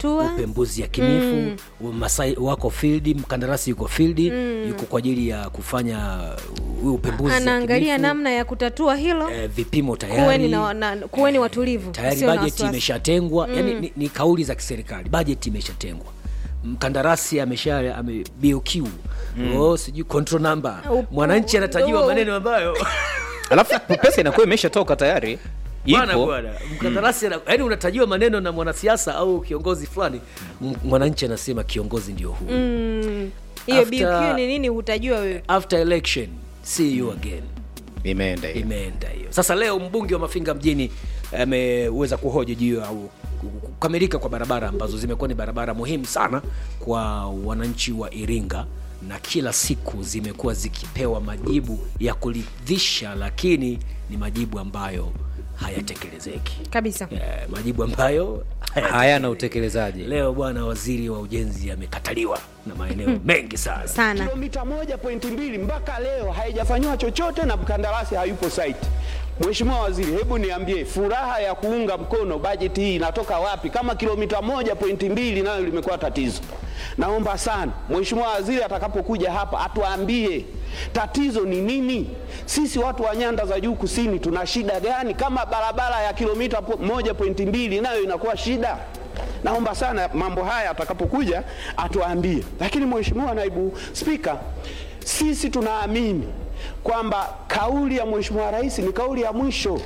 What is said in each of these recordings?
kutatua upembuzi yakinifu Masai wako field, mkandarasi yuko field, yuko kwa ajili ya kufanya uh, upembuzi anaangalia yakinifu. namna ya kutatua hilo eh, vipimo tayari kuweni, na, na, kuweni watulivu tayari msio na bajeti wasiwasi. imeshatengwa yani ni, ni kauli za kiserikali bajeti imeshatengwa mkandarasi amesha ame BOQ oh, sijui control number Upo- mwananchi anatajiwa upo- maneno ambayo alafu pesa inakuwa imeshatoka tayari bwana ipo bwana mkandarasi ana- yaani unatajiwa maneno na mwanasiasa au kiongozi fulani m- mwananchi anasema kiongozi ndio huu Mm, hiyo After- BQ ni nini hutajua wewe after election see you again imeenda hiyo imeenda hiyo sasa leo mbunge wa mafinga mjini ameweza kuhoji juu au kukamilika kwa barabara ambazo zimekuwa ni barabara muhimu sana kwa wananchi wa iringa na kila siku zimekuwa zikipewa majibu ya kuridhisha lakini ni majibu ambayo hayatekelezeki kabisa eh, majibu ambayo hayana utekelezaji leo bwana waziri wa ujenzi amekataliwa na maeneo mengi sana sana kilomita moja pointi mbili mpaka leo haijafanyiwa chochote na mkandarasi hayupo site. Mheshimiwa Waziri, hebu niambie furaha ya kuunga mkono bajeti hii inatoka wapi kama kilomita moja pointi mbili nayo limekuwa tatizo? Naomba sana Mheshimiwa Waziri atakapokuja hapa atuambie tatizo ni nini. Sisi watu wa nyanda za juu kusini tuna shida gani kama barabara ya kilomita po- moja pointi mbili nayo inakuwa shida? Naomba sana mambo haya atakapokuja atuambie. Lakini Mheshimiwa Naibu Spika, sisi tunaamini kwamba kauli ya Mheshimiwa Rais ni kauli ya mwisho.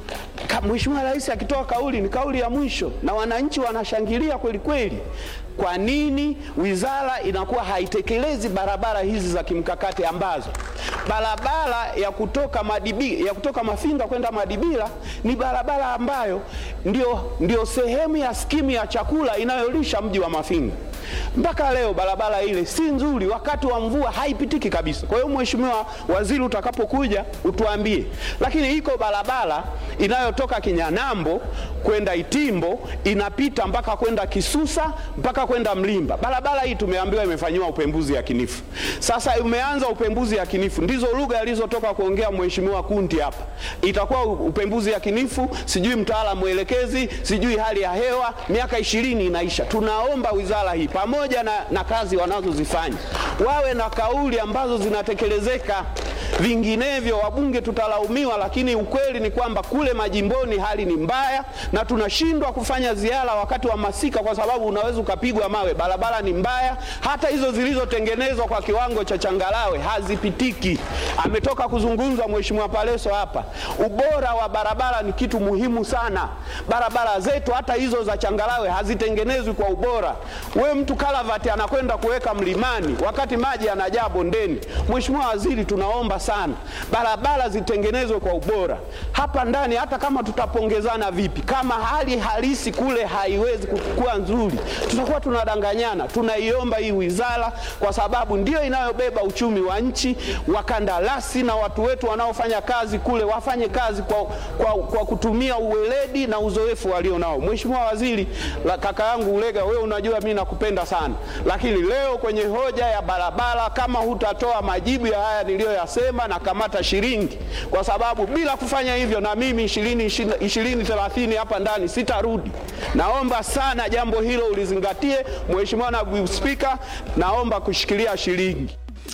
Ka- Mheshimiwa Rais akitoa kauli ni kauli ya mwisho, na wananchi wanashangilia kweli kweli. Kwa nini wizara inakuwa haitekelezi barabara hizi za kimkakati ambazo barabara ya kutoka Madibi, ya kutoka Mafinga kwenda Madibila ni barabara ambayo ndio, ndio sehemu ya skimu ya chakula inayolisha mji wa Mafinga. Mpaka leo barabara ile si nzuri, wakati wa mvua haipitiki kabisa. Kwa hiyo Mheshimiwa Waziri, utakapokuja utuambie. Lakini iko barabara inayotoka Kinyanambo kwenda Itimbo inapita mpaka kwenda Kisusa mpaka kwenda Mlimba. Barabara hii tumeambiwa imefanyiwa upembuzi yakinifu. Sasa umeanza upembuzi yakinifu, ndizo lugha alizotoka kuongea Mheshimiwa Kunti hapa. Itakuwa u- upembuzi yakinifu, sijui mtaalamu mwelekezi, sijui hali ya hewa, miaka ishirini inaisha. Tunaomba wizara hii pamoja na, na kazi wanazozifanya wawe na kauli ambazo zinatekelezeka. Vinginevyo wabunge tutalaumiwa, lakini ukweli ni kwamba kule majimboni hali ni mbaya, na tunashindwa kufanya ziara wakati wa masika kwa sababu unaweza ukapigwa mawe. Barabara ni mbaya, hata hizo zilizotengenezwa kwa kiwango cha changarawe hazipitiki. Ametoka kuzungumza Mheshimiwa Paleso hapa, ubora wa barabara ni kitu muhimu sana. Barabara zetu hata hizo za changarawe hazitengenezwi kwa ubora. We mtu kalavati anakwenda kuweka mlimani wakati maji yanajaa bondeni. Mheshimiwa Waziri, tunaomba sana barabara zitengenezwe kwa ubora hapa ndani. Hata kama tutapongezana vipi, kama hali halisi kule haiwezi kuwa nzuri, tutakuwa tunadanganyana. Tunaiomba hii wizara, kwa sababu ndio inayobeba uchumi wa nchi. Wakandarasi na watu wetu wanaofanya kazi kule wafanye kazi kwa, kwa, kwa kutumia uweledi na uzoefu walio nao. Mheshimiwa Waziri, la, kaka yangu Ulega, wewe unajua mimi nakupenda sana, lakini leo kwenye hoja ya barabara, kama hutatoa majibu ya haya niliyoyasema, na kamata shilingi, kwa sababu bila kufanya hivyo na mimi ishirini ishirini thelathini hapa ndani sitarudi. Naomba sana jambo hilo ulizingatie, Mheshimiwa Naibu Spika, naomba kushikilia shilingi.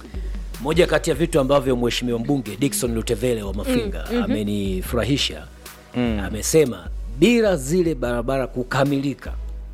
moja kati ya vitu ambavyo mheshimiwa mbunge Dickson Lutevele wa Mafinga amenifurahisha amesema bila zile barabara kukamilika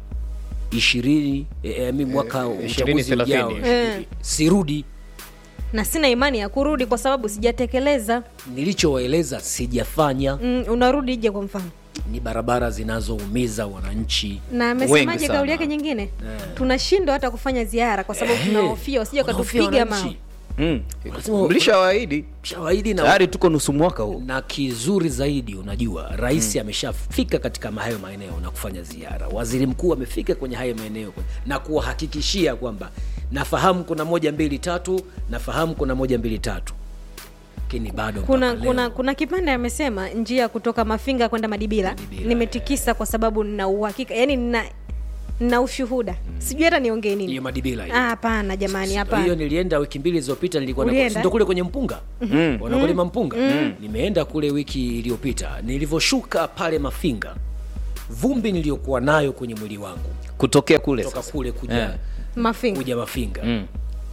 ishirini eh, eh, mi mwaka uchaguzi thelathini. ujao Eh. sirudi na sina imani ya kurudi kwa sababu sijatekeleza nilichowaeleza sijafanya mm, unarudi je kwa mfano ni barabara zinazoumiza wananchi na Wengi amesemaje sana. kauli yake nyingine tunashindwa hata kufanya ziara kwa sababu Eh, tunahofia usije wanahofia ukatupiga wananchi. mawe Mm. Lazima- mlishawaahidi shawaidi na tayari tuko nusu mwaka huu na kizuri zaidi unajua rais ameshafika katika hayo maeneo na kufanya ziara waziri mkuu amefika kwenye hayo maeneo na kuwahakikishia kwamba nafahamu kuna moja mbili tatu nafahamu kuna moja mbili tatu lakini bado kuna mpaka kuna leo, kuna kipande amesema njia kutoka mafinga kwenda madibila, Madibila, nimetikisa kwa sababu nina uhakika yani nina na ushuhuda sijui hata niongee nini hiyo madibila hiyo. Ah, hapana jamani hiyo hapana nilienda wiki mbili zilizopita nilikuwa na- Ulienda? si ndo kule kwenye mpunga mm. wanakulima mpunga mm. nimeenda kule wiki iliyopita nilivyoshuka pale mafinga vumbi niliyokuwa nayo kwenye mwili wangu kutokea kule kutoka sasa. kule kuja Eh. mafinga kuja mafinga Mm.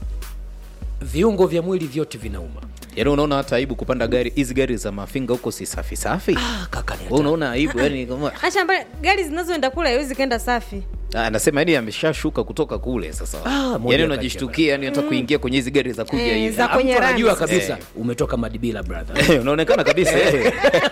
viungo vya mwili vyote vinauma yaani unaona hata aibu kupanda gari hizi gari za mafinga huko si safi safi ah, kaka ni Wewe hatari. unaona aibu yani kama acha mbali gari zinazoenda kule haiwezi kaenda safi Ah, anasema yani ameshashuka kutoka kule sasa Ah, moja yani kati unajishtukia yani hata kuingia kwenye hizi gari za kuja Eh, hivi za Ah, kwenye mtu anajua rangi. kabisa Eh. umetoka madibila brother Eh, unaonekana kabisa eh.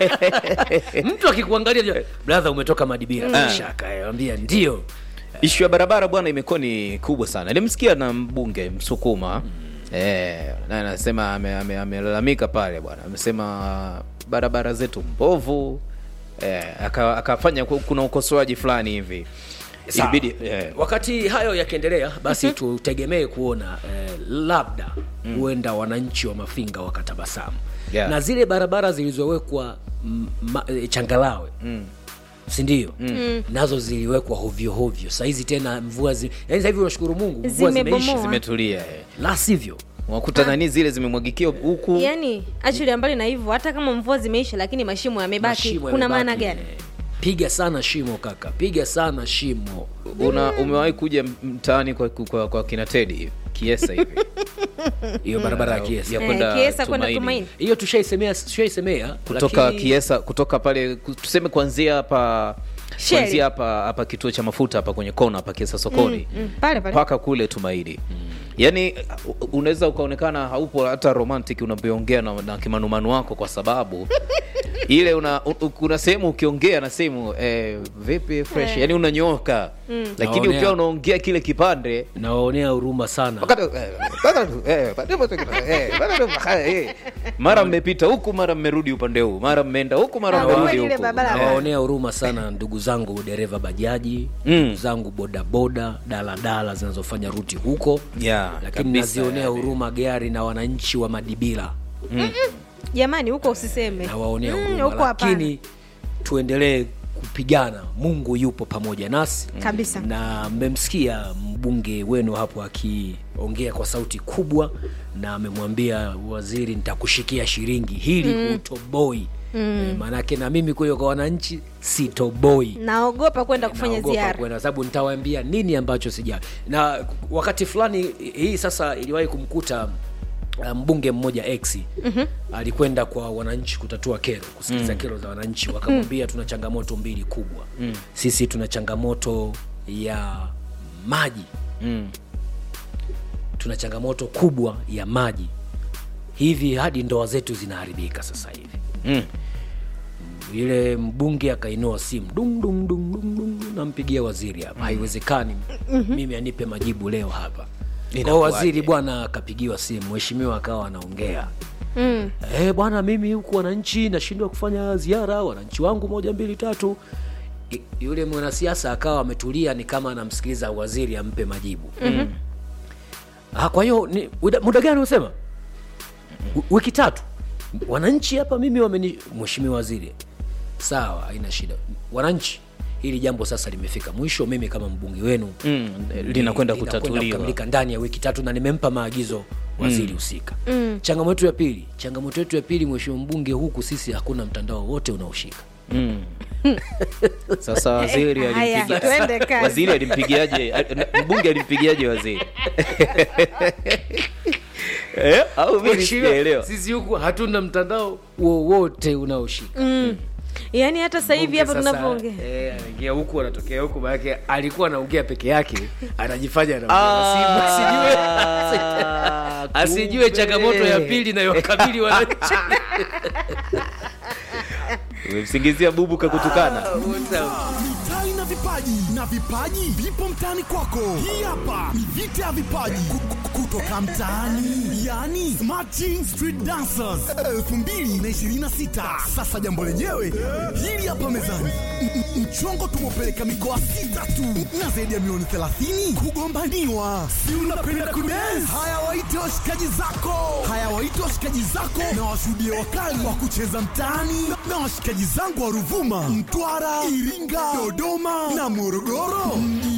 mtu akikuangalia anajua, brother umetoka madibila bila shaka eh, ambia ndio ishu ya barabara bwana imekuwa ni kubwa sana nilimsikia na mbunge msukuma eh, na anasema amelalamika ame, amelalamika pale bwana amesema barabara zetu mbovu eh, aka- akafanya ku- kuna ukosoaji fulani hivi Sawa. ilibidi eh, wakati hayo yakiendelea basi tutegemee kuona eh, labda huenda wananchi wa mafinga wakatabasamu Yeah. na zile barabara zilizowekwa mm, ma- eh, changalawe mm sindio mm. nazo ziliwekwa hovyohovyo sahizi tena mvua zi... yani sahivi unashukuru mungu mvua Zimebomoa. zimeisha zimetulia eh. la sivyo wakuta nani zile zimemwagikia huku yaani actually mbali na hivyo hata kama mvua zimeisha lakini mashimo yamebaki Mashimo kuna yamebaki. maana gani piga sana shimo kaka piga sana shimo una umewahi kuja mtaani kwa, kwa, kwa kina tedi kiesa hivi hiyo barabara ya kiesa ya Eh, kwenda Kiesa kwenda Tumaini. Tumaini. hiyo tushaisemea tushaisemea kutoka lakini- kiesa kutoka pale ku- tuseme kuanzia hapa Shell. kuanzia hapa hapa kituo cha mafuta hapa kwenye kona hapa kiesa sokoni Mm, pale pale mpaka kule tumaini yaani u- unaweza ukaonekana haupo hata romantic unapoongea na, na kimanumanu wako kwa sababu ile una u- u- kuna sehemu ukiongea na sehemu eh, vipi fresh Eh. yani unanyoka lakini Naonea. ukiwa unaongea kile kipande nawaonea huruma sana wakati- eh, eh, eh, eh, mara mmepita huku mara mmerudi upande huu mara mmeenda huku mara Ah, mmerudi kweli ile huku barabara. nawaonea huruma sana ndugu zangu dereva bajaji Mm. ndugu zangu bodaboda daladala zinazofanya ruti huko Yeah, lakini kabisa, nazionea yani. huruma gari na wananchi wa madibila jamani huko usiseme nawaonea Mm, huruma huko hapana. lakini tuendelee kupigana mungu yupo pamoja nasi Kabisa. na mmemsikia mbunge wenu hapo akiongea kwa sauti kubwa na amemwambia waziri nitakushikia shilingi hili mm. hutoboi mm. maanake na mimi kwa hiyo kwa wananchi sitoboi naogopa kwenda kufanya Naogopa ziara kwenda, sababu nitawaambia nini ambacho sija na wakati fulani hii sasa iliwahi kumkuta uh, mbunge mmoja x mm-hmm. alikwenda kwa wananchi kutatua kero kusikiliza mm. kero za wananchi wakamwambia tuna changamoto mbili kubwa mm. sisi tuna changamoto ya maji Mm. tuna changamoto kubwa ya maji hivi hadi ndoa zetu zinaharibika sasa hivi Mm. yule mbunge akainua simu dung dung dung dung dung dung, nampigia waziri hapa haiwezekani mimi anipe majibu leo hapa kwa Inakuwaje? waziri bwana akapigiwa simu mheshimiwa akawa anaongea mm. Eh bwana mimi huku wananchi nashindwa kufanya ziara wananchi wangu moja mbili tatu I- yule mwanasiasa akawa ametulia ni kama anamsikiliza waziri ampe majibu mm-hmm. ah, kwa hiyo ni- muda muda gani unasema W- wiki tatu wananchi hapa mimi wameni mheshimiwa waziri sawa haina shida wananchi hili jambo sasa limefika mwisho mimi kama mbunge wenu Mm. linakwenda kutatuliwa kukamilika ndani ya wiki tatu na nimempa maagizo waziri husika mm. changamoto ya pili changamoto yetu ya pili mheshimiwa mbunge huku sisi hakuna mtandao wote unaoshika Mm. sasa waziri Eh, haya, alimpigia twende kazi. waziri alimpigiaje a- mbunge alimpigiaje waziri eh? au mimi Mheshimiwa, sijaelewa sisi huku hatuna mtandao wowote unaoshika Mm. yaani hata sasa hivi Mbunge hapa sasa, tunavyoongea eh, anaingia huku anatokea huku maanake alikuwa anaongea peke yake anajifanya anaongea na simu asijue Ah, asijue kumbe. changamoto ya pili inayowakabili wananchi umemsingizia bubu kakutukana mitai na vipaji na vipaji vipo mtaani kwako hii hapa ni vita ya vipaji Ku- ku- kutoka mtaani yani smarting street dancers 2026 sasa jambo lenyewe hili hapa mezani M- m- mchongo tumepeleka mikoa sita tu na zaidi ya milioni 30 kugombaniwa si unapenda kudance haya waite washikaji zako haya waite washikaji zako na washuhudie wakali wa kucheza mtaani na- na washikaji zangu wa ruvuma mtwara iringa dodoma na morogoro